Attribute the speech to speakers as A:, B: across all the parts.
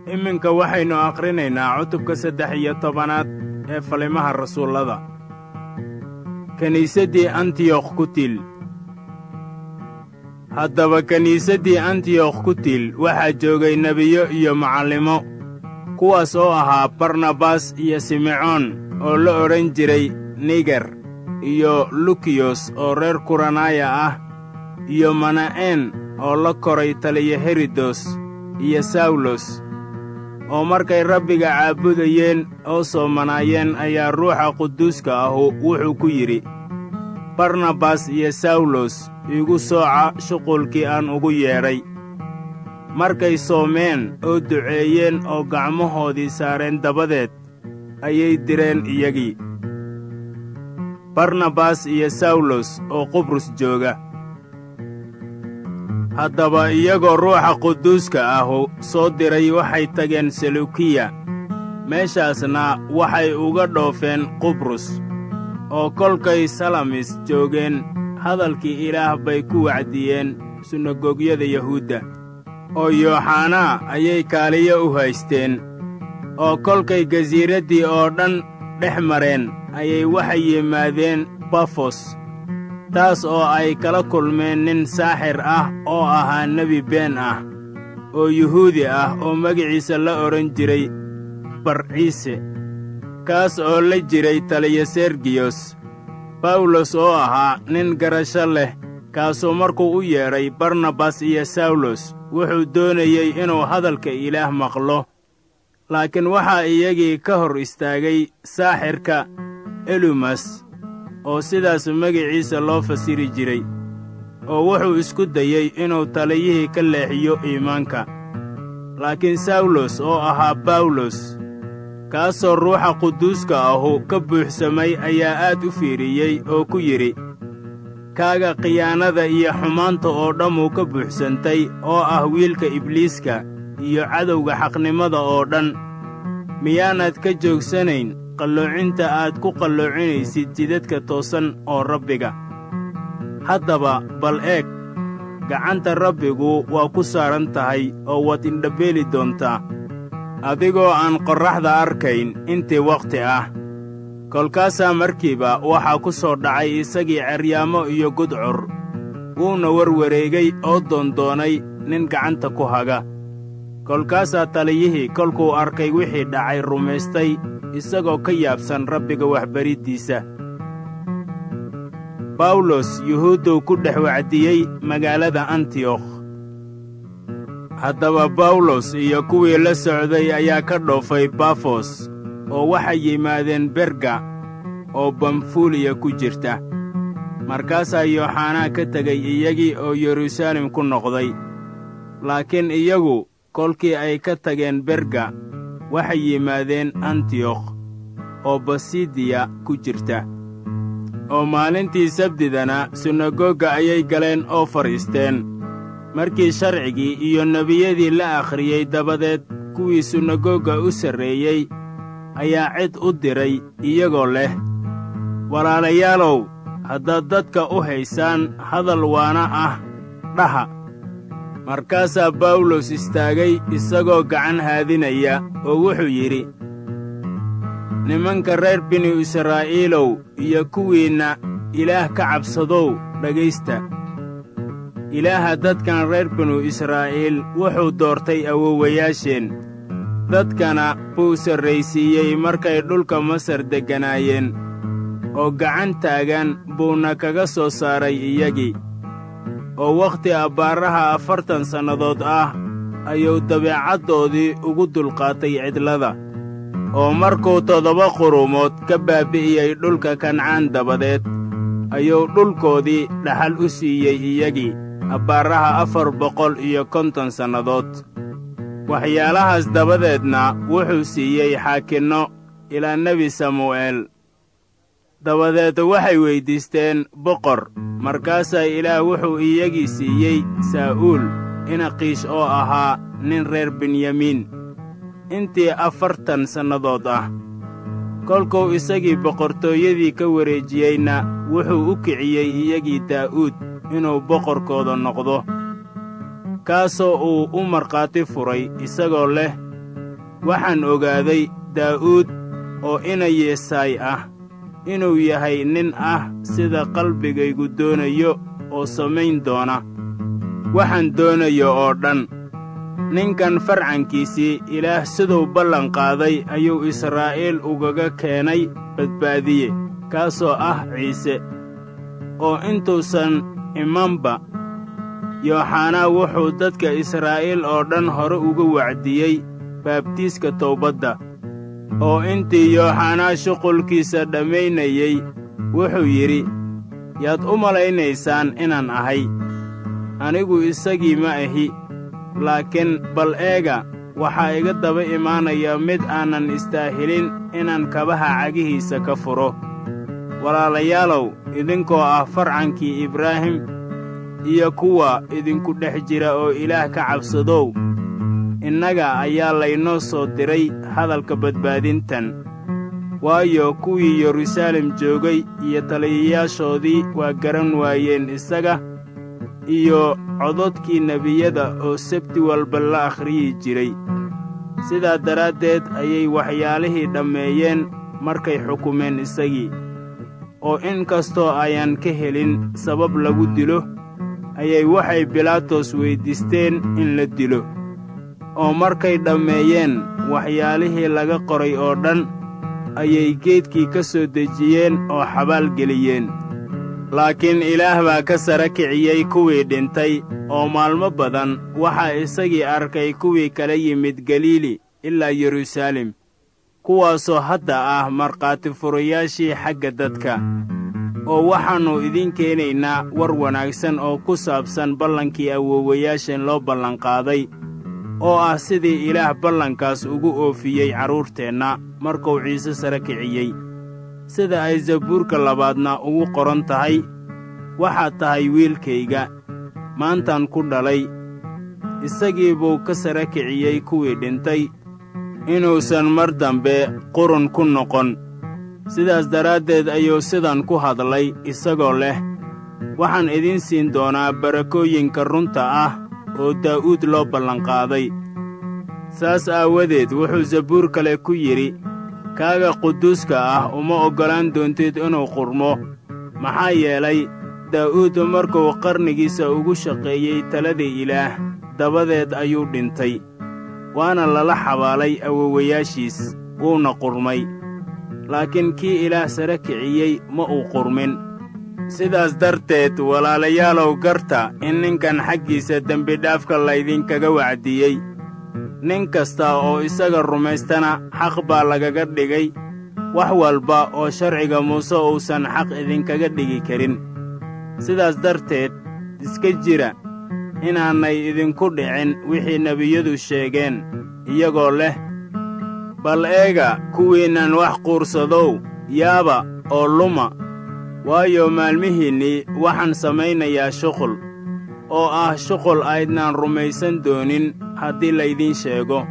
A: iminka waxaynu akhrinaynaa cutubka saddex iyo tobanaad ee falimaha rasuullada kiniisaddii antiyokh ku til haddaba kiniisaddii antiyokh ku til waxaa joogay nebiyo iyo macallimo kuwaas oo ahaa barnabas iyo simecoon oo la odhan jiray niger iyo lukiyos oo reer kuranaya ah iyo mana'een oo la koray taliya herodos iyo sawlos oo markay rabbiga caabudayeen oo soomanaayeen ayaa ruuxa quduuska ahu wuxuu ku yidhi barnabas iyo sawlos iigu sooca shuqulkii aan ugu yeedhay markay soomeen oo duceeyeen oo gacmahoodii saareen dabadeed ayay direen iyagii barnabas iyo sawlos oo qubrus jooga haddaba iyagoo ruuxa quduuska ahu soo diray waxay tageen selukiya meeshaasna waxay uga dhoofeen qubrus oo kolkay salamis joogeen hadalkii ilaah bay ku wacdiyeen sunagogyada yahuudda oo yooxanaa ayay kaaliyo u haysteen oo kolkay gasiiraddii oo dhan dhex mareen ayay waxay yimaadeen bafos taas oo ay kala kulmeen nin saaxir ah oo ahaa nebi been ah oo yuhuudi ah oo magiciisa la odhan jiray barciise kaas oo la jiray taliya sergiyos bawlos oo ahaa nin garasho leh kaasuu markuu u yeedhay barnabas iyo sawlos wuxuu doonayey inuu hadalka ilaah maqlo laakiin waxaa iyagii ka hor istaagay saaxirka elumas oo sidaas magiciisa loo fasiri jiray oo wuxuu isku dayey inuu taliyihii ka leexiyo iimaanka laakiin sawlos oo ahaa bawlos kaasoo ruuxa quduuska ahu ka buuxsamay ayaa aad u fiiriyey oo ku yidhi kaaga khiyaanada iyo xumaanta oo dhammuu ka buuxsantay oo ah wiilka ibliiska iyo cadowga xaqnimada oo dhan miyaanaad ka joogsanayn qalloocinta aad ku qalloocinaysid jidadka toosan oo rabbiga haddaba bal eeg gacanta rabbigu waa ku saaran tahay oo waad indhabeeli doontaa adigoo aan qorraxda arkayn intii wakhti ah kolkaasaa markiiba waxaa ku soo dhacay isagii ceryaamo iyo gudcur wuuna warwareegay oo doondoonay nin gacanta ku haga kolkaasaa taliyihii kolkuu arkay wixii dhacay rumaystay isagoo ka yaabsan rabbiga waxbariddiisa bawlos yuhuudduu ku dhex wacdiyey magaalada antiyokh haddaba bawlos iyo kuwii la socday ayaa ka dhoofay bafos oo waxay yimaadeen berga oo bamfuuliya ku jirta markaasaa yooxanaa ka tegay iyagii oo yeruusaalem ku noqday laakiin iyagu kolkii ay ka tageen berga waxay yimaadeen antiyokh oo basidiya ku jirta oo maalintii sabdidana sunagoga ayay galeen oo fadhiisteen markii sharcigii iyo nebiyadii la akhriyey dabadeed kuwii sunagoga u sarreeyey ayaa cid u diray iyagoo leh walaalayaalow haddaad dadka u haysaan hadal waana ah dhaha markaasaa bawlos istaagay isagoo gacan haadinaya oo wuxuu yidhi nimanka reer binu israa'iilow iyo kuwiinna ilaah ka cabsadow dhegaysta ilaaha dadkan reer binu israa'iil wuxuu doortay awowayaasheen dadkana buu sarraysiiyey markay dhulka masar degganaayeen oo gacan taagan buuna kaga soo saaray iyagii oo wakhti abbaaraha afartan sannadood ah ayuu dabeecaddoodii ugu dulqaatay cidlada oo markuu toddoba qurumood ka baabbi'iyey dhulka kancaan dabadeed ayuu dhulkoodii dhaxal u siiyey iyagii abbaaraha afar boqol iyo konton sannadood waxyaalahaas dabadeedna wuxuu siiyey xaakinno ilaa nebi samu'eel dabadeed waxay weyddiisteen boqor markaasaa ilaah wuxuu iyagii siiyey saa'uul inaqiish oo ahaa nin reer benyamiin intii afartan sannadood ah kolkuu isagii boqortooyadii ka wareejiyeyna wuxuu u kiciyey iyagii daa'uud inuu boqorkooda noqdo kaasoo uu u markhaati furay isagoo leh waxaan ogaaday daa'uud oo ina yeesaay ah inuu yahay nin ah sida qalbigaygu doonayo oo samayn doona waxaan doonayo oo dhan ninkan farcankiisii ilaah siduu ballan qaaday ayuu israa'iil ugaga keenay badbaadiye kaasoo ah ciise oo intuusan imanba yooxanaa wuxuu dadka israa'iil oo dhan hore uga wacdiyey baabtiiska towbadda oo intii yooxanaa shuqulkiisa dhammaynayey wuxuu yidhi yaad u malaynaysaan inaan ahay anigu isagii ma ahi laakiin bal eega waxaa iga daba imaanaya mid aanan istaahilin inaan kabaha cagihiisa ka furo walaalayaalow idinkoo ah farcankii ibraahim iyo kuwa idinku dhex jira oo ilaah ka cabsadow innaga ayaa laynoo soo diray hadalka badbaadintan waayo kuwii yeruusaalem joogay iyo taliyayaashoodii waa garan waayeen isaga iyo cododkii nebiyada oo sabti walba la akhriyi jiray sidaa daraaddeed ayay waxyaalihii dhammeeyeen markay xukumeen isagii oo in kastoo ayaan ka helin sabab lagu dilo ayay waxay bilaatos weyddiisteen in la dilo oo markay dhammeeyeen waxyaalihii laga qoray oo dhan ayay geedkii ka soo dejiyeen oo xabaal geliyeen laakiin ilaah baa ka sara kiciyey kuwii dhintay oo maalmo badan waxaa isagii arkay kuwii kala yimid galiili ilaa yeruusaalem kuwaasoo hadda ah markhaati furayaashii xagga dadka oo waxaannu idiin keenaynaa war wanaagsan oo ku saabsan ballankii awoowayaashan loo ballanqaaday oo ah sidii ilaah ballankaas ugu oofiyey carruurteenna markuu ciise sara kiciyey sida ay zabuurka labaadna ugu qoran tahay waxaad tahay wiilkayga maantaan ku dhalay isagii buu ka sara kiciyey kuwii dhintay inuusan mar dambe qurun ku noqon sidaas daraaddeed ayuu sidan ku hadlay isagoo leh waxaan idiin siin doonaa barakooyinka runta ah oo daa'uud loo ballanqaaday saas aawadeed wuxuu zabuur kale ku yidhi kaaga quduuska ah uma oggolaan doontid inuu qurmo maxaa yeelay daa'uud markuu qarnigiisa ugu shaqeeyey taladii ilaah dabadeed ayuu dhintay waana lala xabaalay awowayaashiis wuuna qurmay laakiin kii ilaah sare kiciyey ma uu qurmin sidaas darteed walaalayaalow garta in ninkan xaggiisa dembidhaafka laydinkaga wacdiyey nin kasta oo isaga rumaystana xaq baa lagaga dhigay wax walba oo sharciga muuse uusan xaq idinkaga dhigi karin sidaas darteed iska jira inaanay idinku dhicin wixii nebiyadu sheegeen iyagoo leh bal eega kuwiinnan wax quursadow yaaba oo luma waayo maalmihiinnii waxaan samaynayaa shuqul oo ah shuqul aydnaan rumaysan doonin haddii laydiin sheego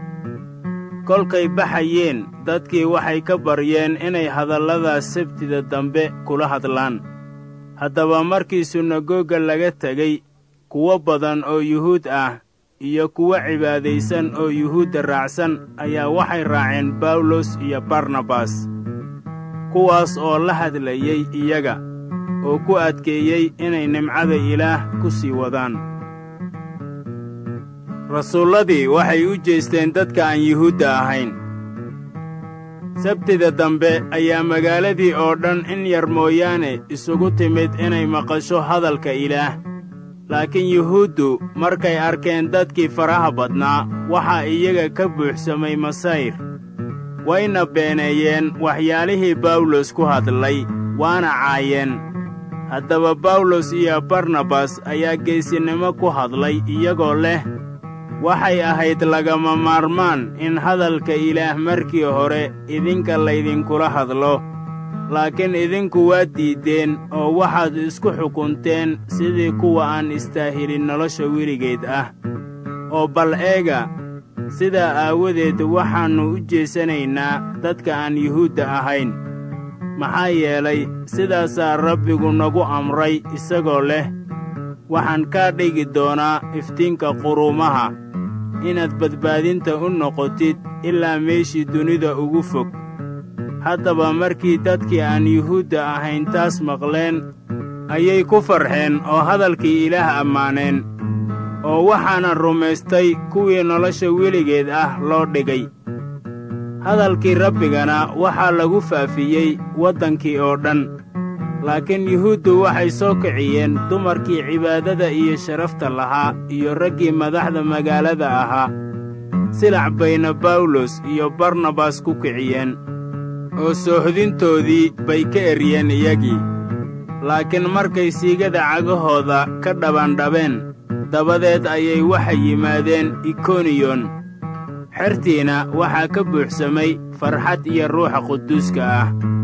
A: kolkay baxayeen dadkii waxay ka baryeen inay hadalladaas sabtida dambe kula hadlaan haddaba markii sunagoga laga tegey kuwo badan oo yuhuud ah iyo kuwo cibaadaysan oo yuhuudda raacsan ayaa waxay raaceen bawlos iyo barnabas kuwaas oo la hadlayey iyaga oo ku adkeeyey inay nimcada ilaah ku sii wadaan rasuulladii waxay u jeesteen dadka aan yuhuudda ahayn sabtida dambe ayaa magaaladii oo dhan in yar mooyaane isugu timid inay maqasho hadalka ilaah laakiin yuhuuddu markay arkeen dadkii faraha badnaa waxaa iyaga ka buuxsamay masayr wayna beeneeyeen waxyaalihii bawlos ku hadlay waana caayeen haddaba bawlos iyo barnabas ayaa geesinimo ku hadlay iyagoo leh waxay ahayd lagama maarmaan in hadalka ilaah markii hore idinka laydinkula hadlo laakiin idinku waa diiddeen oo waxaad isku xukunteen sidii kuwa aan istaahilin nolosha weligeed ah oo bal eega sidaa aawadeed waxaannu u jeesanaynaa dadka aan yuhuudda ahayn maxaa yeelay sidaasaa rabbigu nagu amray isagoo leh waxaan kaa dhigi doonaa iftiinka quruumaha inaad badbaadinta u noqotid ilaa meeshii dunida ugu fog haddaba markii dadkii aan yuhuudda ahayn taas maqleen ayay ku farxeen oo hadalkii ilaah ammaaneen oo waxaana rumaystay kuwii nolosha weligeed ah loo dhigay hadalkii rabbigana waxaa lagu faafiyey waddankii oo dhan laakiin yuhuuddu waxay soo kiciyeen dumarkii cibaadada iyo sharafta lahaa iyo raggii madaxda magaalada ahaa silac bayna bawlos iyo barnabas ku kiciyeen oo soohodintoodii bay ka eryeen iyagii laakiin markay siigada cagahooda ka dhabandhabeen dabadeed ayay waxay yimaadeen ikoniyon xertiina waxaa ka buuxsamay farxad iyo ruuxa quduuska ah